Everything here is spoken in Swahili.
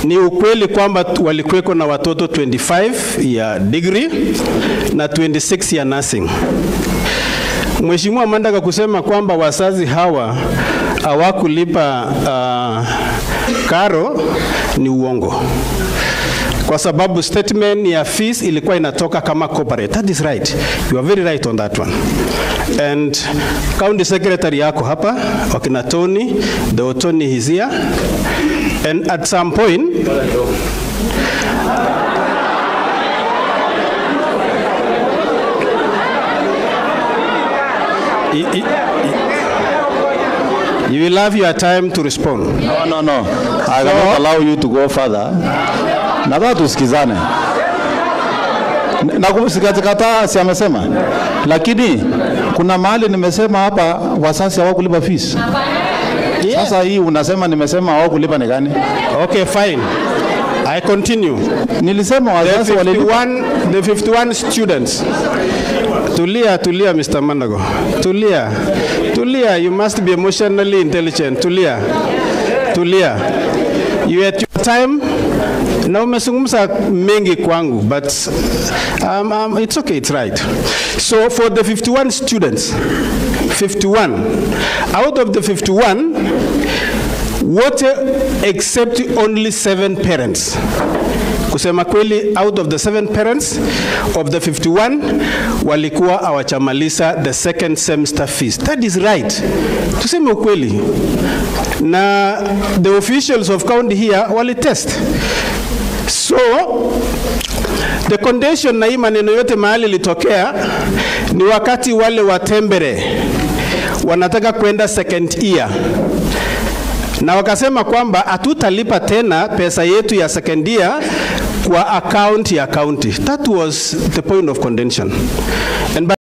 Ni ukweli kwamba tu- walikuweko na watoto 25 ya degree na 26 ya nursing. Mheshimiwa Mandaka kusema kwamba wazazi hawa hawakulipa uh, karo ni uongo kwa sababu statement ya fees ilikuwa inatoka kama corporate. That is right. You are very right on that one. And county secretary yako hapa, wakina Tony, the Tony is here. And at some point, I- I- I- you will have your time to respond. No, no, no. I cannot allow you to go further. Nataka tusikizane. Na kusikata si amesema, lakini kuna mahali nimesema hapa wasasi hawakulipa fees. Sasa hii unasema nimesema hawakulipa ni gani? Okay, fine. I continue. Nilisema The wazazi walilipa. 51, the 51 students. Tulia, tulia, Mr. Mandago. Tulia. Tulia. You must be emotionally intelligent. Tulia. Tulia. You at your time. Na umezungumza mengi kwangu, but um, um, it's okay, it's right. So for the 51 students, 51, out of the 51, wote except only seven parents kusema kweli out of the seven parents of the 51 walikuwa hawachamaliza the second semester fees that is right tuseme ukweli na the officials of county here walitest so the condition na hii maneno yote mahali ilitokea ni wakati wale watembere wanataka kwenda second year na wakasema kwamba hatutalipa tena pesa yetu ya second year kwa account ya county. That was the point of contention. And by